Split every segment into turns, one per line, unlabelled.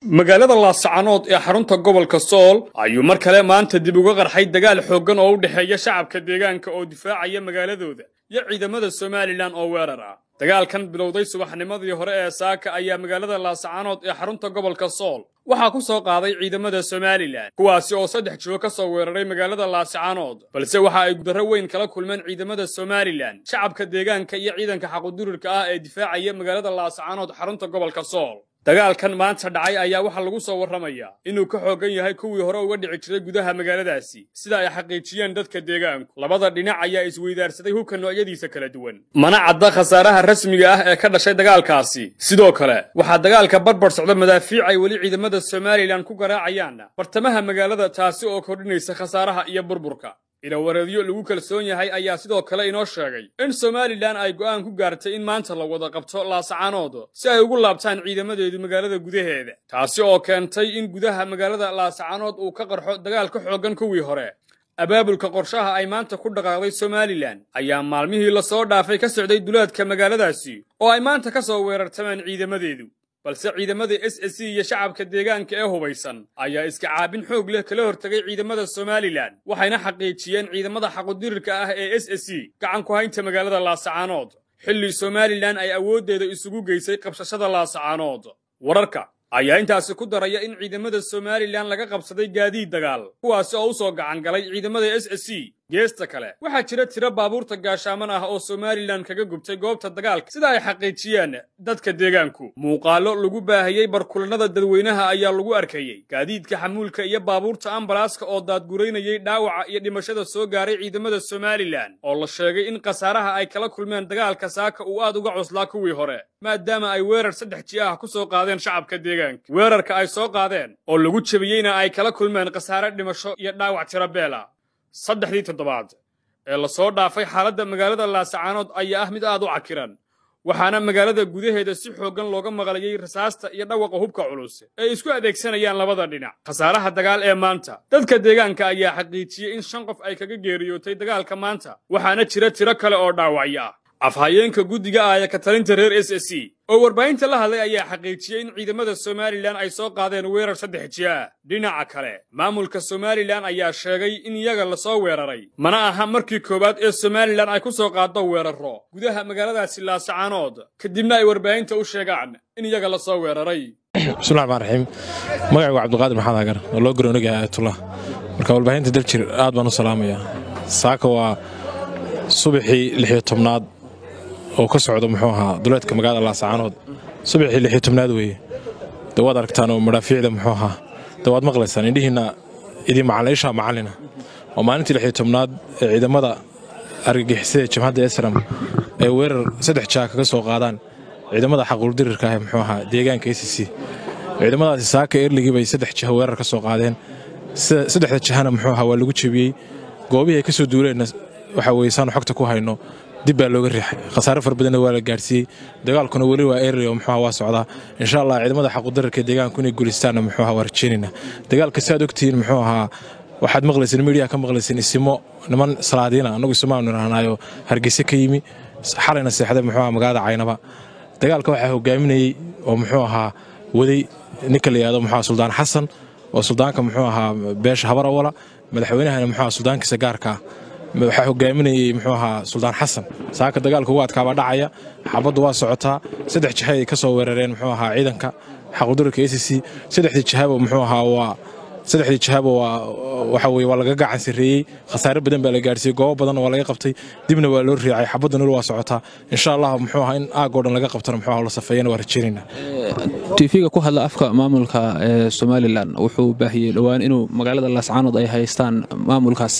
magaalada laasacanood ee xarunta gobolka sool ayuu mar kale maanta dib uga qarxay dagaal xooggan oo u dhexeeya shacabka deegaanka oo difaacaya magaaladooda iyo ciidamada somalilan oo weerar ah dagaalkan bilowday subaxnimadii hore ee saaka ayaa magaalada laasacanood ee xarunta gobolka sool waxaa ku soo qaaday ciidamada somalilan kuwaasi oo saddex jiho ka soo weeraray magaalada laasacanood balse waxa ay gudarro weyn kala kulmeen ciidamada somalilan shacabka deegaanka iyo ciidanka xaqudurirka ah ee difaacaya magaalada laasacanood xarunta gobolka sool dagaalkan maanta dhacay ayaa waxaa lagu soo warramayaa inuu ka xooggan yahay kuwii hore uga dhici jiray gudaha magaaladaasi sida ay xaqiijiyeen dadka deegaanku labada dhinac ayaa isweydaarsaday hubka noocyadiisa kala duwan mana cadda khasaaraha rasmiga ah ee ka dhashay dagaalkaasi sidoo kale waxaa dagaalka barbar socda madaafiic ay weli ciidamada somalilan ku garaacayaan bartamaha magaalada taasi oo kordhinaysa khasaaraha iyo burburka ilawareedyo lagu kalsoon yahay ayaa sidoo kale inoo sheegay in somalilan ay go'aan ku gaartay in maanta la wada qabto laasacanood si ay ugu laabtaan ciidamadeedu magaalada gudaheeda taasi oo keentay in gudaha magaalada laasacanood uu ka qarxo dagaal ka xooggan kuwii hore abaabulka qorshaha ay maanta ku dhaqaaqday somalilan ayaa maalmihii lasoo dhaafay ka socday duleedka magaaladaasi oo ay maanta ka soo weerartameen ciidamadeedu balse ciidamada s s c iyo shacabka deegaanka ee hubaysan ayaa iska caabin xoog leh kala hortegay ciidamada somalilan waxayna xaqiijiyeen ciidamada xaqudirirka ah ee s s c gacan ku haynta magaalada laasacanood xilli somalilan ay awooddeeda isugu geysay qabsashada laasacanood wararka ayaa intaasi ku daraya in ciidamada somalilan laga qabsaday gaadiid dagaal kuwaasi oo u soo gacan galay ciidamada s s c geesta kale waxaa jira tiro baabuurta gaashaaman ah oo somalilan kaga gubtay goobta dagaalka sida ay xaqiijiyeen dadka deegaanku muuqaallo lagu baahiyey barkulannada dadweynaha ayaa lagu arkayey gaadiidka xamuulka iyo baabuurta ambalaaska oo daadguraynayay dhaawaca iyo dhimashada soo gaaray ciidamada somalilan oo la sheegay in khasaaraha ay kala kulmeen dagaalka saaka uu aad uga cuslaa kuwii hore maadaama ay weerar saddex ji ah ku soo qaadeen shacabka deegaanka weerarka ay soo qaadeen oo lagu jebiyeyna ay kala kulmeen khasaare dhimasho iyo dhaawac tiro beela saddexdii toddobaad ee lasoo dhaafay xaaladda magaalada laasacanood ayaa ah mid aad u cakiran waxaana magaalada gudaheeda si xooggan looga maqlayey rasaasta iyo dhawaqa hubka culus ee isku adeegsanayaan labada dhinac khasaaraha dagaal ee maanta dadka deegaanka ayaa xaqiijiyey in shan qof ay kaga geeriyootay dagaalka maanta waxaana jira tiro kale oo dhaawacyo ah afhayeenka guddiga ah ee ka talinta reer s s c oo warbaahinta la hadlay ayaa xaqiijiyey in ciidamada somalilan ay soo qaadeen weerar saddex ji ah dhinaca kale maamulka somalilan ayaa sheegay in iyaga lasoo weeraray mana aha markii koowaad ee somalilan ay ku soo qaaddo weeraro gudaha magaaladaasi laasacanood kadibna ay warbaahinta u sheegaan in iyaga lasoo weeraray
bismillahi raxmaan raxiim magacaygu cabdiqaadir maxamed hagar oo loo garoonagaha aayatullah marka warbaahinta daljir aad baan u salaamayaa saaka waa subaxii lixiyo tobnaad oo ka socdo muxuu ahaa duleedka magaalada laasacanood subaxii lixiyo tobnaad weeye de waad aragtaan oo madhaafiicda muxuu ahaa de waad maqlaysaan indhihiinna idin macalayshaa macallina oo maalintii lixiyo tobnaad ee ciidamada argagixisada jabhadda esram ay weerar saddex jaa kaga soo qaadaan ciidamada xaquuldirirka ah muxuu ahaa deegaanka a c c ciidamadaasi saaka erligii bay saddex jiha weerar ka soo qaadeen saddexda jahana muxuu ahaa waa lagu jebiyey goobihii ay ka soo duuleenna waxa weye saanu xogta ku hayno dib baa looga riixay khasaare fara badanna waa la gaarsiiyey dagaalkuna weli waa erri oo muxuuha waa socdaa insha allah ciidamada xaqudararka deegaanku inay guulaystaanna muxuuha waa rajeynayna dagaalka si aad ogtihiin muxuu ahaa waxaad maqlayseen midiyaha ka maqlayseen isimo niman salaadiina annagu isimaanu idhaahnaayo hargeyse ka yimi xalayna seexday muxuu ahaa magaalada caynaba dagaalka waxaa hogaaminayey oo muxuu ahaa waday ninka la yihahdo muxuu suldaan xasan oo suldaanka muxuu ahaa beesha habar awala madaxweynahana muxuu ahaa suldaankiisa gaarka ah waxaa hogaaminayey muxuu ahaa suldaan xasan saaka dagaalka ugu adkaabaa dhacaya xabaddu waa socotaa saddex jiha ay ka soo weerareen muxuu ahaa ciidanka xaqudurirka a c c saddexdii jihaba muxuu ahaa waa saddexdii jihaba waa waxa weye waa laga gacan sarreeyey khasaare badan baa la gaarsiiyey goobo badanna waa laga qabtay dibna waa loo riicay xabadda nol waa socotaa insha allah muxuu ahaa in aagoo dhan laga qabtana muxuu ahaa la safeeyana waa rajeynayna
tiifiga ku hadla afka maamulka ee somalilan wuxuu baahiyey dhowaan inuu magaalada laascaanood ay haystaan maamulkaas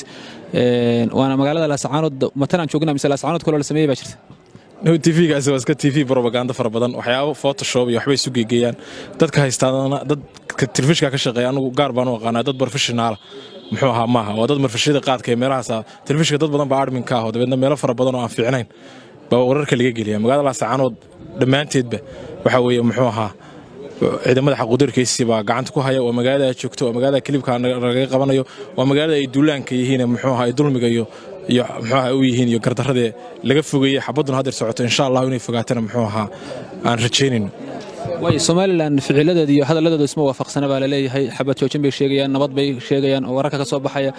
waana magaalada laascaanood matalaan joogna mise laascaanood kaloo la sameeyey baa jirta
tvgaasi waa iska tv robaganda fara badan waxyaabo photoshop iyo waxbay isu geegeeyaan dadka haystaadana dadka telefishka ka shaqeeya anugu gaar baan u aqaanaa dad professionaala muxuu ahaa maaha waa dad marfashada qaadka ee meelahaas telefishka dad badan baa admin ka aho dabeedna meelo fara badan oo aan fiicnayn baa wararka laga geliya magaalada laascaanood dhammaanteedba waxa weeye muxuu ahaa ciidamada xaquudirkaysi baa gacanta ku haya waa magaalada aad joogto waa magaalada kilibka lagaga qabanayo waa magaalada ay duulaanka yihiin muxuu ahaa ay dulmiga iyo iyo muxuuaha u yihiin iyo gardaradee laga fogeeyey xabadduna haddeer socoto insha allah inay fogaatana muxuu ahaa aan rajaynayno
way somalilan ficiladeeda iyo hadalladeedu isma waafaqsana baa laleeyahay xabad joojin bay sheegayaan nabad bay sheegayaan oo wararka ka soo baxaya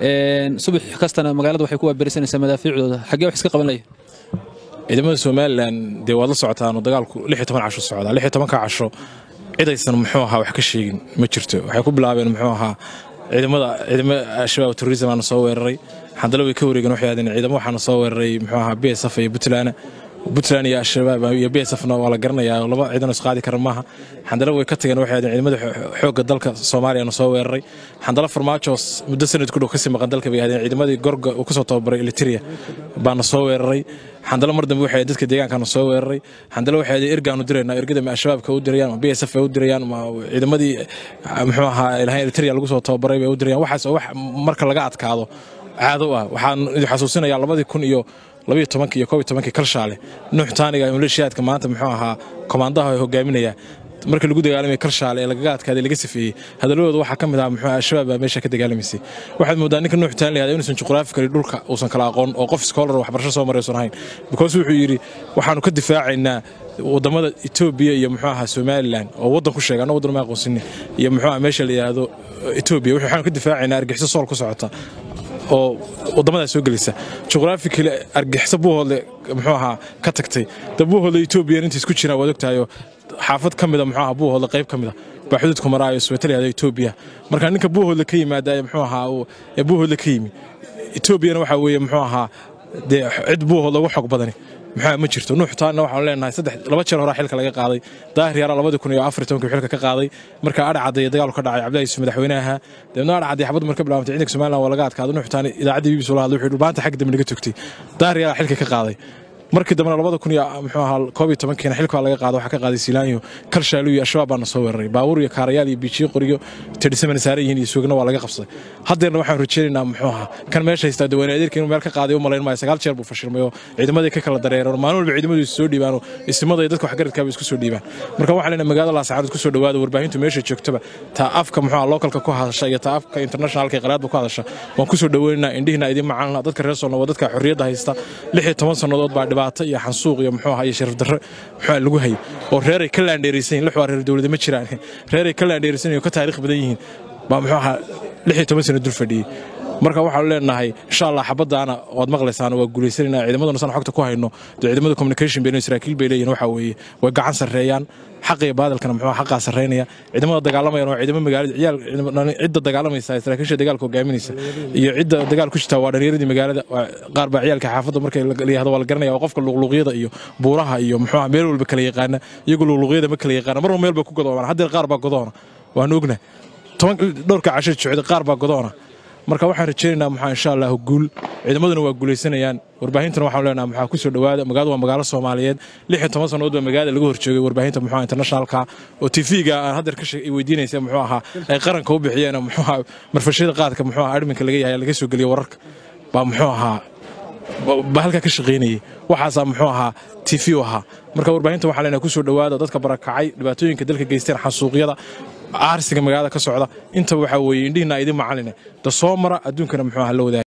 subax kastana magaalada waxay ku waaberisanaysaa madaafiicdooda xaggee wax iska qaban laya
ciidamada somalilan dee waad la socotaan oo dagaalku lix iyo toban casho socdaa lix iyo tobanka casho cidaysan muxuu ahaa wax ka sheegin ma jirto waxay ku bilaabeen muxuu ahaa ciidamada ciidamo al-shabaab terrorism aana soo weeraray xandalo way ka wareegeen waxay ahaadeen ciidamo waxaana soo weeraray muxuu ahaa b s f iyo puntland puntland iyo al-shabaab iyo b s fna waa la garanayaa laba ciidan is qaadi kara maaha xandalo way ka tageen waxay ahaadeen ciidamada xoogga dalka soomaaliyana soo weeraray xandalo farmaajos muddo sanad ku dhow kasii maqan dalka bay ahaadeen ciidamadii gorga uu kasoo tababaray eliteria baana soo weeraray xandalo mar dambe waxay dadka deegaankana soo weeraray xandalo waxay ahayd ergaanu diraynaa ergada ma al-shabaabka u dirayaan ma b s f u dirayaan ma ciidamadii muxuu ahaa ilahay eliteria lagu soo tababaray bay u dirayaan waxaas oo wax marka laga adkaado caado ah waxaan idin xasuusinayaa labadii kun iyo labayo tobankii iyo koob iyo tobankii kalshaale nuux taaniga maleeshiyaadka maanta muxuu ahaa komaandaha ay hogaaminaya markii lagu dagaalamay kalshaale ee lagaga adkaaday laga sifeeyey hadalladooda waxaa ka mid ah muxuu al-shabaab baa meesha ka dagaalamaysay waxaad moodaa ninka nuux taan lahada inuusan juqraafikali dhulka uusan kala aqoon oo qof scholar waxbarasho soo maray uusan ahayn because wuxuu yidhi waxaanu ka difaacaynaa wadamada etoobiya iyo muxuu ahaa somalilan oo waddan ku sheega anna waddan ma aqoonsinin iyo muxuu aha meesha la yidhaahdo etoobiya waxaanu ka difaacaynaa argixiso sool ku socota oo wadamadaas soo gelisa juqraafikali argixisa buuhoodle muxuu ahaa ka tagtay da buuhoodle etoobiya inta isku jiraan waad ogtahayo xaafad ka mida muxuu ahaa buuhoodle qayb ka mida baa xuduudku maraayo swetaliyada etoobiya marka ninka buuhoodle ka yimaada muxuu ahaa ee buuhoodle ka yimi etoobiyana waxaa weeye muxuu ahaa dee cid buuhoodle ugu xog badani maxaa ma jirto nuux taanna waxaan leenahay saddex laba jeer horaa xilka laga qaaday daahir yaraa labadii kun iyo afar iyo tobankii xilka ka qaaday marka adhacadaya dagaalku ka dhacay cabdillahi yusuf madaxweynaha deebna adhacadaya xabad marka bilaabantay ciidanka somaliland waa laga adkaaday nuux taani idaacaddii bbc la hadlay wuxuu dhulbaanta xagga dambe naga togtay daahir yaraa xilka ka qaaday markii dambena labada kun iyo muxuu ahaa koob iyo tobankiina xilka laga qaado waxaa ka qaaday siilaanyo kalshaalu iyo al-shabaab baana soo weeraray baabuur iyo kaarayaal iyo biijiyo qoriyo tedhisamana saaran yihiin iyo suugna waa laga qabsaday haddeerna waxaan rajaynaynaa muxuu ahaa kan meesha haystaa daweyne adeerka inuu meel ka qaaday u malayn maayo sagaal jeer buu fashilmay oo ciidamadii ka kala dareereen maalin walba ciidamadu isu soo dhiibaan oo ismada iyo dadka waxgaradkaaba isku soo dhiibaan marka waxaan leenahay magaalada laasacaanood ku soo dhowaada warbaahintu meesha joogtaba taa afka muxuu ahaa localka ku hadasha iyo taa afka internationalka iyo qalaadba ku hadasha waan ku soo dhoweynaynaa indhihina idin macalna dadka reer soolna waa dadka xorriyadda haysta lix iyo toban sannadood baa dhibaato iyo xansuuq iyo muxuu ahaa iyo sharaf darro muxuu lagu hayay oo reeray ka laandheeraysan yihin lix waa reer dowlada ma jiraan reeray ka laandheeraysan yihin oo ka taariikh badan yihiin baa muxuu ahaa lix iyo toban sano dul fadhiyey marka waxaanu leenahay insha allah xabadaana waad maqlaysaan waa guulaysanayna ciidamaduna san xogta ku hayno dee ciidamada communication bay saraakiil bay leeyihin waxa weeye way gacan sarreeyaan xaqa iyo baadalkana muxuu xaqaa sarreynaya ciidamada dagaalamayana waa ciidamo magaalada ciyaal cidda dagaalamaysa saraakiisha dagaalka hogaaminaysa iyo cidda dagaal ku jirta waa dhallinyaradii magaalada qaar baa ciyaalka xaafadda marka la yihahdo waa la garanaya waa qofka luqluuqyada iyo buuraha iyo muxuu meel walba kala yaqaana iyagu luqluuqyada ma kala yaqaana marba meel bay ku godoobaan haddeer qaar baa godoona waanu ognahay toban dhowrka casho jocda qaar baa godoona marka waxaan rajaynaynaa maxaa insha allah guul ciidamaduna waa guulaysanayaan warbaahintana waxaan leenaha maxaa ku soo dhowaada magaaladu waa magaalo soomaaliyeed lix iyo toban sannadood baa magaalada laga horjoogay warbaahinta muxuu internationalka oo tv-ga aan haddeer ka weydiinaysa muxuu ahaa ay qaranka u bixiyeen muxuu ahaa marfashada qaadka muxuu ahaa adminka laga yahay laga soo geliyo wararka baa muxuu ahaa baa halkaa ka shaqaynayay waxaasaa muxuu ahaa tv u ahaa marka warbaahinta waxaa leenaha ku soo dhowaada dadka barakacay dhibaatooyinka dalka geysteen xasuuqyada aarsiga magaalada ka socda intaba waxaa weeye indhihiina idin macaline da soo mara adduunkana muxuu aha la wadaagay